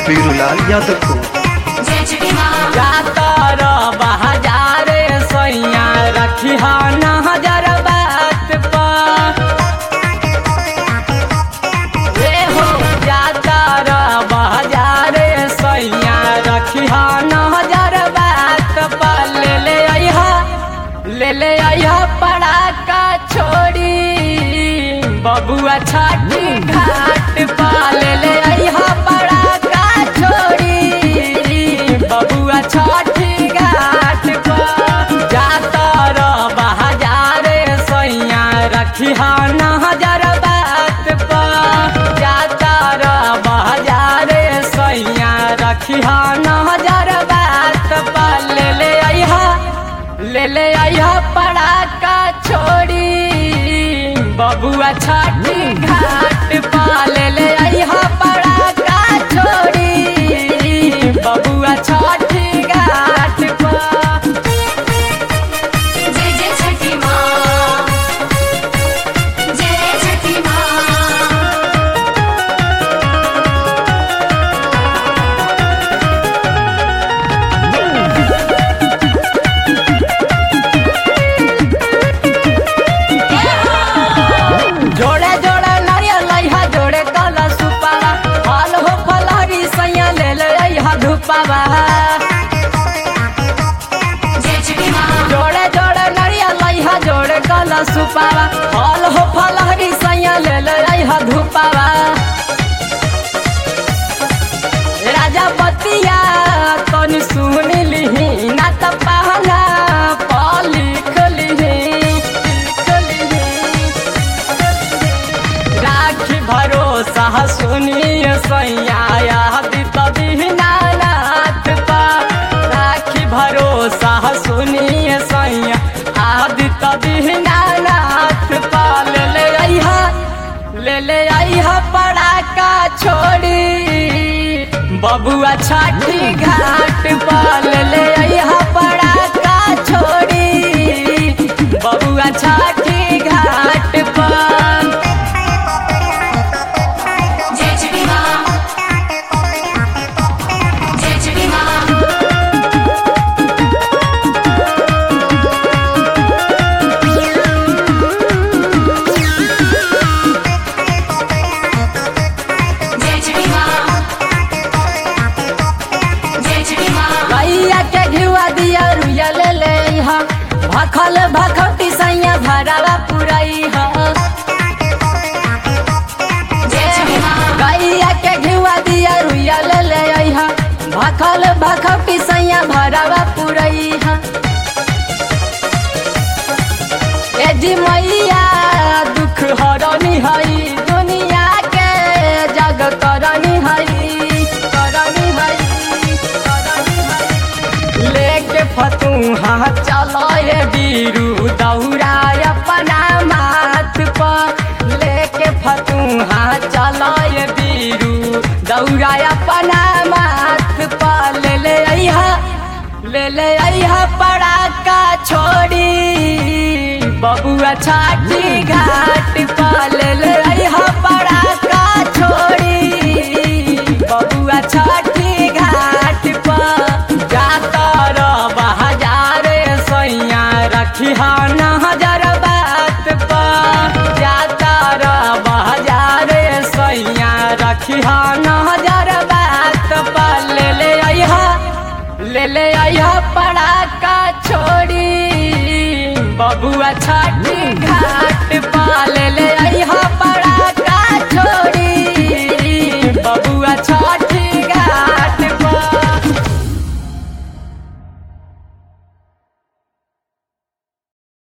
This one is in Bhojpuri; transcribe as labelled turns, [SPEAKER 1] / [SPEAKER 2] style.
[SPEAKER 1] बीरूलाल यादव को
[SPEAKER 2] जय छठी माँ
[SPEAKER 3] जातर बहाजारे सैया रखी नजर बात पर ए हो जातर बहाजारे सैया रखी नजर बात पर ले ले अइहा ले ले अइहा पड़ाका छोड़ी बबुआ छाटी घाट पा ले ले अइहा पड़ाका छोड़ी बबुआ छठी घाट पर जातर बहाजारे सैया रखी नजर बात पर जातर बहाजारे सैया रखी नजर बात पर ले ले अइहा ले ले अइहा पड़ाका छोड़ी बबुआ छठी घाट पा ले ले अइहा पड़ाका छोड़ी बबुआ छठी घाट पर
[SPEAKER 2] जय जय छठी माँ जय छठी माँ
[SPEAKER 3] जोड़े जोड़े नारियल लइहा जोड़े कला सुपावा फल हो फलहरी सैया ले ले अइहा धुपावा
[SPEAKER 2] जय छठी माँ
[SPEAKER 3] जोड़े जोड़े नारियल लइहा जोड़े कला सुपावा फल हो फलहरी सैया ले ले अइहा धुपावा राजा बतिया तनी सुन लिही ना त पहना प लिख लिही लिख लिही राखी भरोसा सुनिए सैया यादी तभी नाथ पा राखी भरोसा सुनिए सैया आदि तभी नाथ पा ले ले अइहा ले ले अइहा पड़ाका छोड़ी बबुआ छठी घाट पा ले ले अइहा पड़ाका छोड़ी बबुआ छठी घाट पर
[SPEAKER 2] जय छठी माँ जय छठी माँ जय छठी माँ जय छठी माँ
[SPEAKER 3] गैया के घिवा दिया रुया ले ले हा भखल भखटी सैया भरावा पुरई हा
[SPEAKER 2] जय छठी माँ
[SPEAKER 3] गैया के घिवा दिया रुया ले ले हा भखल भखटी सैया भरावा पुरई हा ए जी मैया दुख हरनी हई दुनिया के जग करनी हई करनी हई करनी हई लेके फतूहा चलो ये बीरू दौड़ा अपना माथ पर लेके फतूहा चलो ये बीरू दौड़ा अपना माथ पर ले ले अइहा ले ले अइहा पड़ाका छोड़ी बबुआ छाटी घाट पर ले ले अइहा पड़ाका छोड़ी बबुआ छठी घाट पर जातर बहाजारे सैया रखी नजर बात पर जातर बहाजारे सैया रखी नजर बात पर ले ले अइहा ले ले अइहा पड़ाका छोड़ी बबुआ छठी घाट पा ले ले अइहा